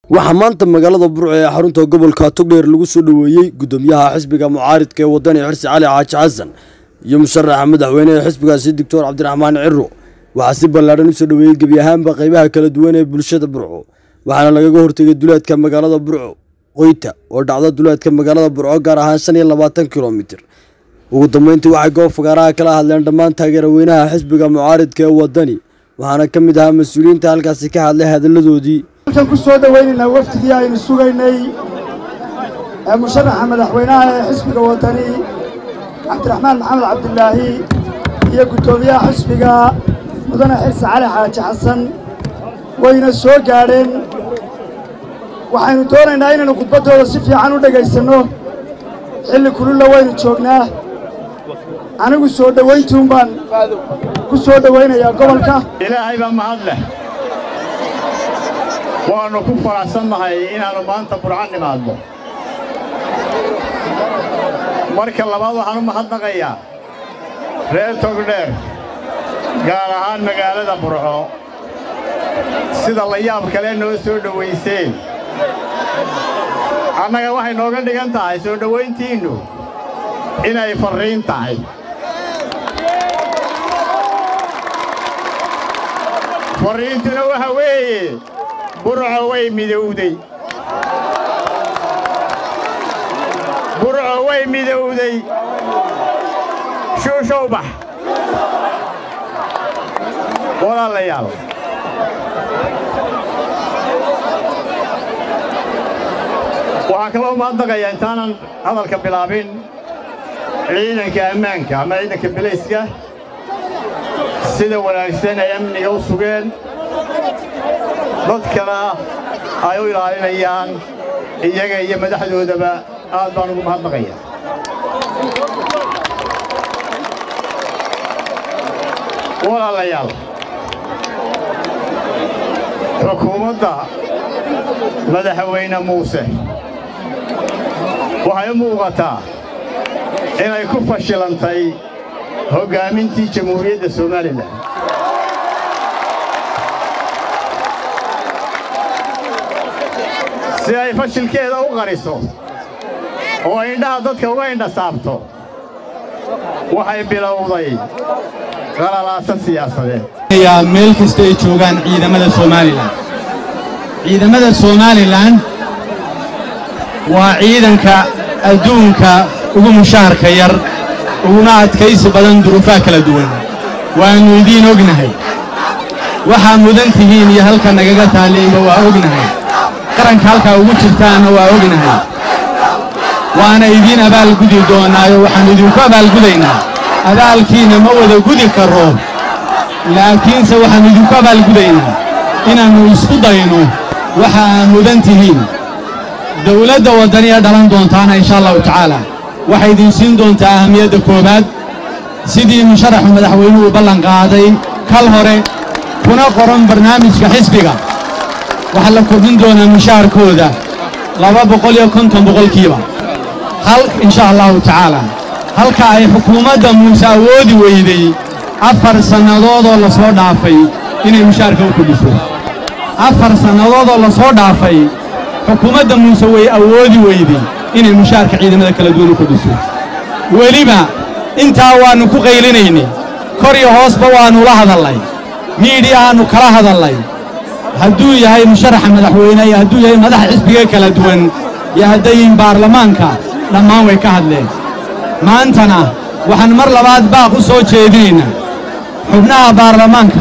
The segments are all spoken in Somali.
waxaa maanta magaalada burco ee xarunta gobolka togdheer lagu soo dhoweeyey gudoomiyaha xisbiga mucaaridka ee wadani xirsi cali xaaji xasan iyo musharaxa madaxweyneha xisbigaasi doctor cabdiraxmaan ciro waxaa si ballaadhan usoo dhoweeyey gebi ahaanba qaybaha kala duwan ee bulshada burco waxaana lagaga hortegay duleedka magaalada burco qoyta oo dhacda duleedka magaalada burco gaar ahaan shan iyo labaatan kilomitir ugu dambeyntii waxay goob fagaaraha kala hadleen dhammaan taageeraweynaha xisbiga mucaaridka ee wadani waxaana ka mid ahaa mas-uuliyiinta halkaasi ka hadlay hadalladoodii halkan ku soo dhowaynaynaa waftigii aynu sugaynay ee musharaxa madaxweynaha ee xisbiga wadani cabdiraxmaan maxamed cabdilaahi iyo guddoomiyaha xisbiga mudane xirsi cali xaaji xasan wayna soo gaadheen waxaynu doonaynaa inaynu khudbaddooda si fiican u dhegaysanno xilli kululla waynu joognaa anigu soo dhowayntuun baan ku soo dhowaynayaa gobolka ilaahay baa mahad leh waannu ku faraxsannahay inaannu maanta burco nimaadno marka labaad waxaan u mahadnaqayaa reer togdheer gaar ahaan magaalada burco sida la yaab kale noo soo dhowayseen annaga waxay nooga dhigan tahay soo dhowayntiinnu inay farriin tahay farriintuna waxa weeye burco way midowday burco way midowday shuushow bax walaalayaal waxaan kaloo mahadnaqayaa intaanan hadalka bilaabin ciidanka ammaanka ama ciidanka bilayska sida wanaagsan ay amniga u sugeen dadkana ay u ilaalinayaan iyaga iyo madaxdoodaba aad baan ugu mahadnaqaya walaalayaal xukuumadda madaxweyne muuse waxay u muuqataa inay ku fashilantay hoggaamintii jamhuuriyadda somalilan si ay fashilkeeda u qariso oo indhaha dadka uga indha saabto waxay bilowday qalalaasa siyaasadeed meel kasta ay joogaan ciidamada somalilan ciidamada somalilan waa ciidanka adduunka ugu mushaharka yar uguna adkaysi badan duruufaha kala duwan waannu idiin ognahay waxaa mudan tihiin iyo halka nagaga taallayba waa ognahay qaranka halkaa ugu jirtaanna waa ognahay waana idiin abaalgudi doonnaayo waxaannu idinku abaalgudaynaa abaalkiinna ma wada gudi karro laakiinse waxaannu idinku abaalgudaynaa inaannu isku dayno waxa aa mudan tihiin dawladda waddaniya dhalan doontaana insha allahu tacaala waxay idin siin doontaa ahamiyadda koowaad sidii musharaxu madaxweynuhu ballan qaaday kal hore kuna qoran barnaamijka xisbiga waxaa la kordhin doonaa mushaharkooda laba boqol iyo konton boqolkiiba hal insha allahu tacaala halka ay xukuumadda muuse awoodi weyday afar sannadoodoo la soo dhaafay inay mushaharka u kordhiso afar sannadoodoo la soo dhaafay xukuumadda muuse way awoodi weyday inay mushaharka ciidamada kala duwan u kordhiso weliba intaa waannu ku qaylinaynay kor iyo hoosba waannu la hadallay miidhiyahaannu kala hadallay hadduu yahay musharaxa madaxweyne iyo hadduu yahay madaxa xisbiga kala duwan iyo haddayin baarlamaanka dhammaan way ka hadleen maantana waxaan mar labaad baaq u soo jeedinaynaa xubnaha baarlamaanka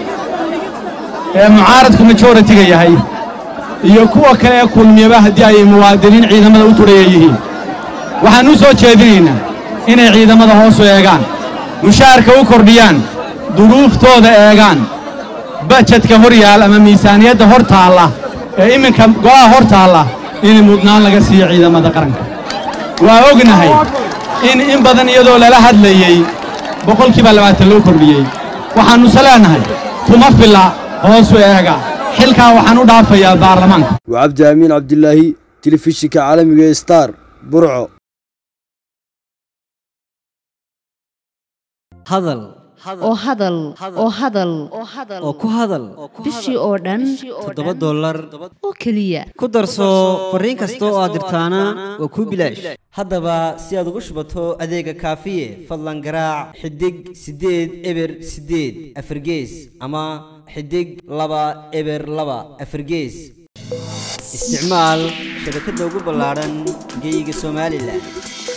ee mucaaradku majoritiga yahay iyo kuwa kale ee kulmiyaba haddii ay muwaadiniin ciidamada u tudhaya yihiin waxaan u soo jeedinaynaa inay ciidamada hoosu eegaan mushaharka u kordhiyaan duruuftooda eegaan bajedka hor yaal ama miisaaniyadda hor taalla ee iminka golaha hor taalla in mudnaan laga siiyo ciidamada qaranka waa ognahay in in badan iyadoo lala hadlayey boqolkiiba labaatan loo kordhiyey waxaannuse leennahay kuma filla hoosu eega xilkaa waxaan u dhaafayaa baarlamaanka waa cabdi aamiin cabdilaahi telefishinka caalamiga ee star burco hadal oo hadal oo hadal oo ku hadal bishii oo dhan toddoba dollar oo keliya ku darso fariin kasta oo aad dirtaana waa kuu bilaash haddaba si aad ugu shubato adeega kaafiye fadlan garaac xidig siddeed eber siddeed afargees ama xidig laba eber laba afargees isticmaal shabakadda ugu ballaadhan geyga somalilan